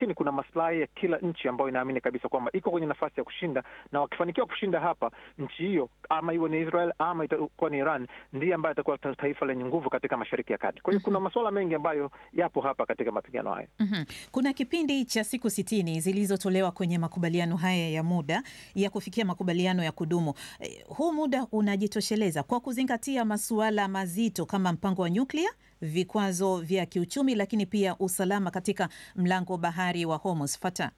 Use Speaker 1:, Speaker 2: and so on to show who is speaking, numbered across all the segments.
Speaker 1: lakini kuna maslahi ya kila nchi ambayo inaamini kabisa kwamba iko kwenye nafasi ya kushinda, na wakifanikiwa kushinda hapa, nchi hiyo ama iwe ni Israel ama itakuwa ni Iran, ndiye ambayo itakuwa taifa lenye nguvu katika Mashariki ya Kati. Kwa hiyo kuna masuala mengi ambayo yapo hapa katika mapigano haya.
Speaker 2: Mhm. Kuna kipindi cha siku sitini zilizotolewa kwenye makubaliano haya ya muda ya kufikia makubaliano ya kudumu. Eh, Huu muda unajitosheleza kwa kuzingatia masuala mazito kama mpango wa nyuklia, vikwazo vya kiuchumi, lakini pia usalama katika mlango bahari wa Hormuz. Fata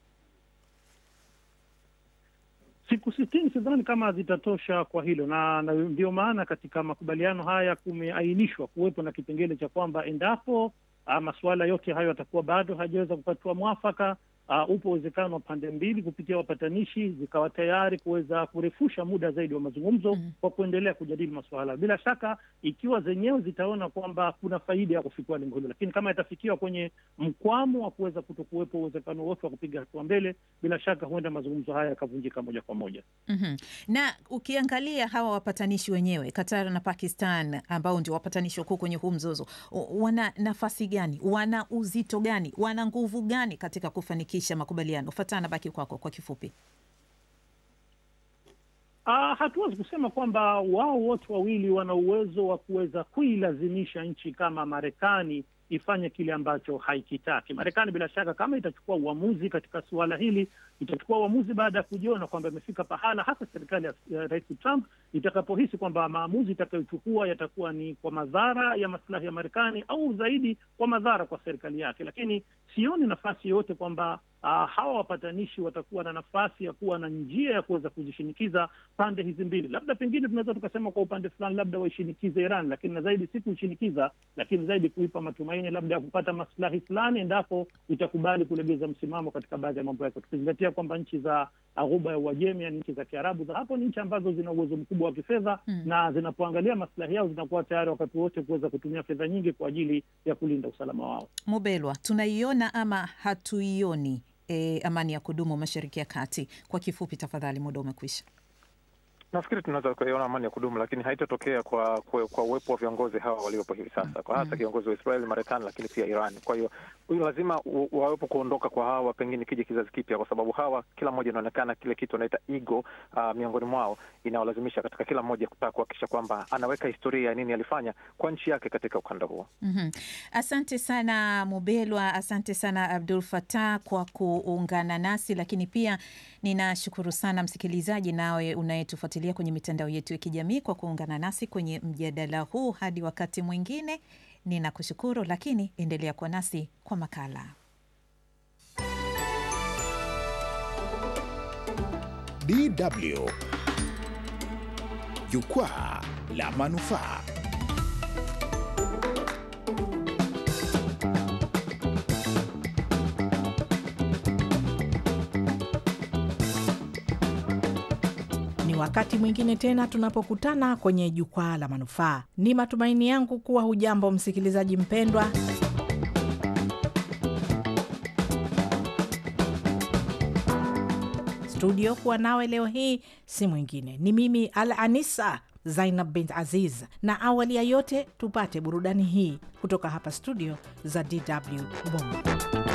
Speaker 3: Siku sitini sidhani kama zitatosha kwa hilo, na na ndio maana katika makubaliano haya kumeainishwa kuwepo na kipengele cha kwamba endapo ah, masuala yote hayo yatakuwa bado hajaweza kupatiwa mwafaka, ah, upo uwezekano wa pande mbili kupitia wapatanishi zikawa tayari kuweza kurefusha muda zaidi wa mazungumzo
Speaker 2: Mhm.
Speaker 3: kwa kuendelea kujadili masuala. Bila shaka, ikiwa zenyewe zitaona kwamba kuna faida ya kufikiwa lengo hilo, lakini kama itafikiwa kwenye mkwamo wa kuweza kutokuwepo uwezekano wote wa kupiga hatua mbele, bila shaka huenda mazungumzo haya yakavunjika moja kwa moja.
Speaker 2: Mhm. Na ukiangalia hawa wapatanishi wenyewe Qatar na Pakistan ambao ndio wapatanishi wakuu kwenye huu mzozo, u- wana nafasi gani? Wana uzito gani? Wana nguvu gani katika kufanikisha makubaliano? Fatana, baki kwako kwa kifupi.
Speaker 3: Ah, hatuwezi kusema kwamba wao wote wawili wana uwezo wa kuweza kuilazimisha nchi kama Marekani ifanye kile ambacho haikitaki. Marekani bila shaka, kama itachukua uamuzi katika suala hili, itachukua uamuzi baada ya kujiona kwamba imefika pahala, hasa serikali ya ya Rais Trump itakapohisi kwamba maamuzi itakayochukua yatakuwa ni kwa madhara ya maslahi ya Marekani au zaidi kwa madhara kwa serikali yake. Lakini sioni nafasi yoyote kwamba ah, hawa wapatanishi watakuwa na nafasi ya kuwa na njia ya kuweza kuzishinikiza pande hizi mbili. Labda pengine tunaweza tukasema kwa upande fulani, labda waishinikize Iran, lakini na zaidi si kuishinikiza, lakini zaidi kuipa matumaini labda ya kupata maslahi fulani endapo itakubali kulegeza msimamo katika baadhi ya mambo yake, tukizingatia kwamba nchi za Ghuba ya Uajemi, yani nchi za Kiarabu za hapo, ni nchi ambazo zina uwezo mkubwa wa kifedha
Speaker 2: Mm.
Speaker 3: na zinapoangalia maslahi yao zinakuwa tayari wakati wote kuweza kutumia fedha nyingi kwa ajili ya kulinda usalama wao.
Speaker 2: Mubelwa, tunaiona ama hatuioni e, amani ya kudumu Mashariki ya Kati? Kwa kifupi tafadhali, muda umekwisha.
Speaker 1: Nafikiri tunaweza kuiona amani ya kudumu, lakini haitatokea kwa, kwa kwa uwepo wa viongozi hawa waliopo hivi sasa, kwa hasa kiongozi wa Israeli, Marekani, lakini pia Iran. Kwa hiyo huyu lazima u- wawepo kuondoka kwa hawa, pengine kija kizazi kipya, kwa sababu hawa kila mmoja inaonekana kile kitu anaita ego uh, miongoni mwao inawalazimisha katika kila mmoja kutaka kuhakikisha kwamba anaweka historia ya nini alifanya kwa nchi yake katika ukanda huo.
Speaker 2: Mhm. Asante sana Mubelwa, asante sana Abdul Fatah kwa kuungana nasi, lakini pia ninashukuru sana msikilizaji nawe unayetufuatilia kwenye mitandao yetu ya kijamii kwa kuungana nasi kwenye mjadala huu. Hadi wakati mwingine, ninakushukuru, lakini endelea kuwa nasi kwa makala.
Speaker 4: DW Jukwaa la Manufaa.
Speaker 5: Ni wakati mwingine tena tunapokutana kwenye jukwaa la manufaa. Ni matumaini yangu kuwa hujambo msikilizaji mpendwa. Studio kuwa nawe leo hii si mwingine ni mimi Al Anisa Zainab bint Aziz, na awali ya yote tupate burudani hii kutoka hapa studio za DW Bongo.